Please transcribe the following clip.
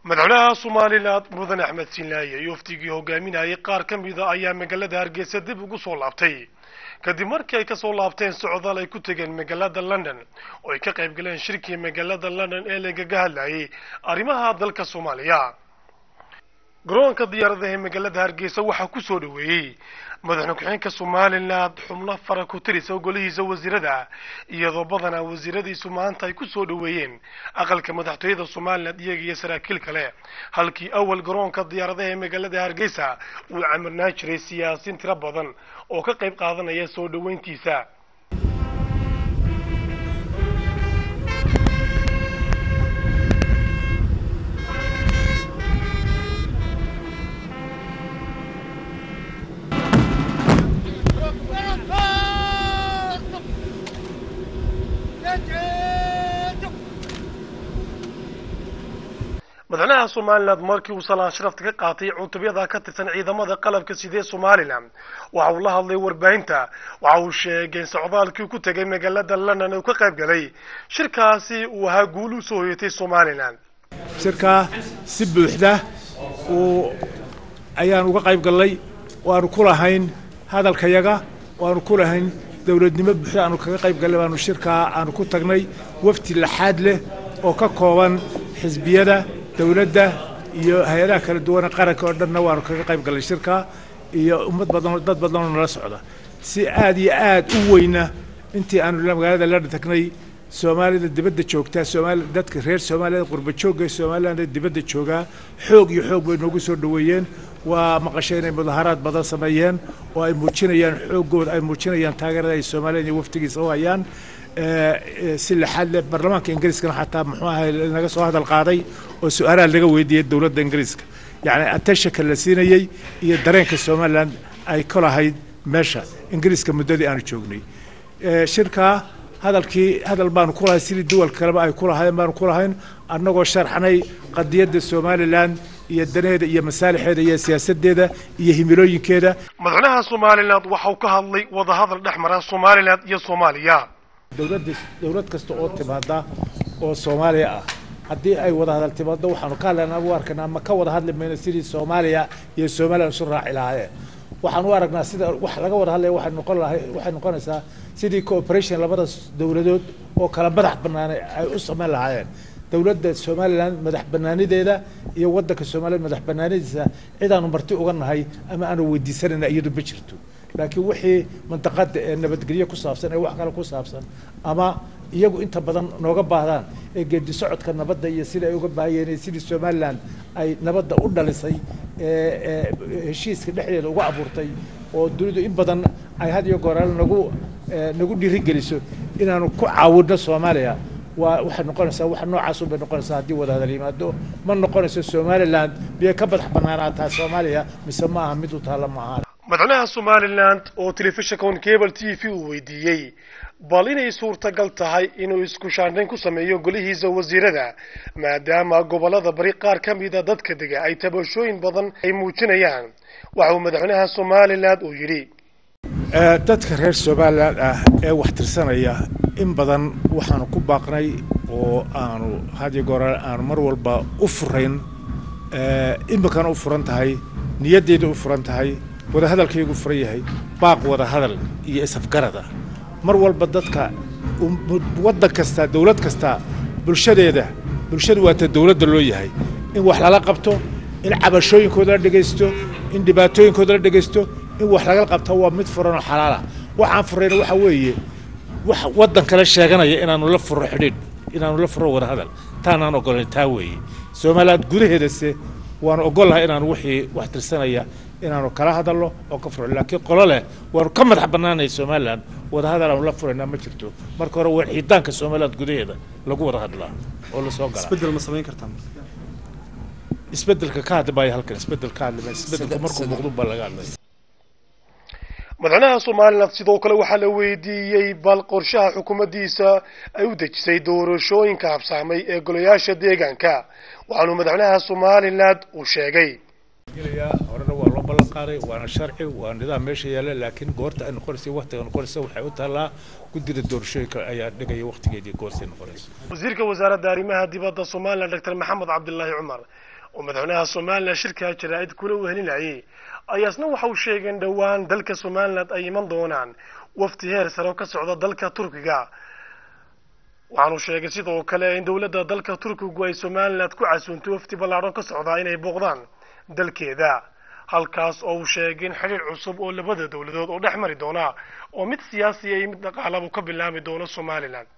madaxweynaha somalilan mudan axmed sinlaaye iyo waftigii hogaaminayay qaar ka mida ayaa magaalada hargeysa dib ugu soo laabtay kadib markii ay kasoo laabteen socdaal ay ku tegeen magaalada london oo ay ka qayb galeen shirkii magaalada london ee lagaga hadlayay arrimaha dalka soomaaliya garoonka diyaaradaha ee magaalada hargeysa waxaa kusoo dhaweeyey madaxweyne ku-xigeenka somalilan xubno fara ku tirisa golihiisa wasiirada iyadoo badanaa wasiiradiisu maanta ay kusoo dhaweeyeen aqalka madaxtooyada somalilan iyaga iyo saraakiil kale halkii awal garoonka diyaaradaha ee magaalada hargeysa uu camirnaan jiray siyaasiin tiro badan oo ka qayb qaadanaya soo dhaweyntiisa madaxweynaha somalilan markii uu salaan sharafta ka qaatay cutubyada ka tirsan ciidamada qalabka sidee somalilan waxa uu la hadlay warbaahinta waxa uu sheegay in socdaalkii ku tegay magaalada london uu ka qayb galay shirkaasi uu ahaa guul u soo hoyatay somalilan shirkaa si buuxda uu ayaan uga qayb gallay waanu ku lahayn hadalkayaga waanu ku lahayn dowladnimo buuxda aanu kaga qayb gallay baanu shirkaa aanu ku tagnay wafti laxaad leh oo ka kooban xisbiyada dowladda iyo hay-adaha kala duwane qaranka oo dhanna waanu kaga qayb gallay shirkaa iyo ummad badan dad badanoo nala socda si aad iyo aad u weyna intii aanu magaalada london tagnay soomaalida dibadda joogtaa soomaali dadka reer soomaaliyada qurba joogga somaliland ee dibadda joogaa xoog iyo xoog bay noogu soo dhaweeyeen waa maqashay inay mudaharaad badan sameeyeen oo ay muujinayaan xooggooda ay muujinayaan taageerada ay somalilan iyo waftigiisa u hayaan si laxaad leh baarlamaanka ingiriiskana xataa muxuu ahay naga soo hadal qaaday oo su-aalaha laga weydiiyey dowladda ingiriiska yacni attentionka la siinayey iyo dareenka somaliland ay ka lahayd meesha ingiriiska muddadii aanu joognay shirkaa hadalkii hadal baanu ku lahay sidii duwal kaleba ay ku lahaayeen baanu ku lahayn annagoo sharxnay qadiyadda somalilan iyo danaheeda iyo masaalixeeda iyo siyaasadeeda iyo himilooyinkeeda madaxweynaha somalilan waxa uu ka hadlay wadahadal dhex mara somalilan iyo soomaaliya dowladda dowlad kasta oo timaada oo soomaaliya ah haddii ay wada hadal timaado waxaanu ka hadlaynaa u arkaynaa ama ka wada hadli mayno sidii soomaaliya iyo somalilan isu raaci lahaayeen waxaan u aragnaa sida wax laga wada hadlaya waxay noqon lahay waxay noqonaysaa sidii cooperation labada dowladood oo kala madax banaanay ay u samayn lahaayeen dowladda somalilan madax banaanideeda iyo waddanka somalilan madax banaanidiisa cidaanu marti uga nahay ama aanu weydiisanayna iyadu ma jirto laakiin wixii mantaqada ee nabadgelyo ku saabsan ee wax kale ku saabsan ama iyagu inta badan nooga baahdaan ee geedi socodka nabadda iyo sida ay uga baahayeen sidii somalilan ay nabadda u dhalisay ee heshiiska dhexdeeda uga abuurtay oo dunidu in badan ay had iyo gooraale nagu nagu dhiirigeliso inaanu ku caawinno soomaaliya waa waxay noqonaysaa wax noocaasun bay noqonaysaa haddii wada hadal yimaado ma noqonayso somaliland miyay ka madax banaanaataa soomaaliya mise ma aha mid u taalla ma aha madaxweynaha somalilan oo telefishinka on cable t v uu weydiiyey bal inay suurtagal tahay inuu isku shaandhayn ku sameeyo golihiisa wasiirada maadaama gobollada bari qaar ka mida dadka dega ay tabashooyin badan ay muujinayaan waxa uu madaxweynaha somalilan uu yidhi dadka reer somalilan ah ee wax tirsanaya in badan waxaanu ku baaqnay oo aanu hadiyo goora aanu mar walba u furayn imikana u furan tahay niyaddeeda u furan tahay wada hadalkaygu furan yahay baaq wada hadal iyo isafgarada mar walba dadka waddan kasta dowlad kasta bulshadeeda bulshadu waa ta dowladda loo yahay in wax lala qabto in cabashooyinkooda la dhegaysto in dhibaatooyinkooda la dhegaysto in wax laga qabto waa mid furan oo xalaala waxaan furayna waxa weeye wax waddan kale sheeganaya inaanu la furo xidhiidh inaanu la furo wada hadal taanaan ogolayn taa weeye somaliland gudaheedase waanu ogolahay inaanu wixii wax tirsanaya inaanu kala hadalno oo ka furo laakiin qolo leh waanu ka madax bannaanay somaliland wada hadal aanu la furaynaa ma jirto marka hore waa xiitaanka somaliland gudaheeda lagu wada hadlaa oo lasoo galaa isbedel ma samayn kartaa isbedelka ka hadli maayo halkan isbedel ka hadli maayo isbedelka markuu muuqdo baa laga hadlaya madaxweynaha somalilan sidoo kale waxaa la weydiiyey bal qorshaha xukuumaddiisa ay u dejisay doorashooyinka habsaamay ee golayaasha deegaanka waxaanu madaxweynaha somalilan uu sheegay horena waa loo ballan qaaday waana sharci waa nidaam meesha yaalla laakiin goorta ay noqonaysa waqtiga noqonaysa waxay u taallaa guddida doorashooyinka ayaa dhigaya waqtigeedii goortay noqonaysa wasiirka wasaaradda arrimaha dibadda somalilan doctor maxamed cabdilaahi cumar oo madaxweynaha somalilan shirkaa jaraa'id kula wehelinayay ayaa isna waxa uu sheegay in dhowaan dalka somalilan ay iman doonaan wafdi heer sare oo ka socda dalka turkiga waxaanu sheegay sidoo kale in dowladda dalka turkigu ay somalilan ku casuuntay wafdi ballaadhan ka socdaa inay booqdaan dalkeeda halkaas oo uu sheegay in xidhiir cusub oo labada dowladood oo dhex mari doona oo mid siyaasiya iyo mid dhaqaalaba ka bilaami doono somalilan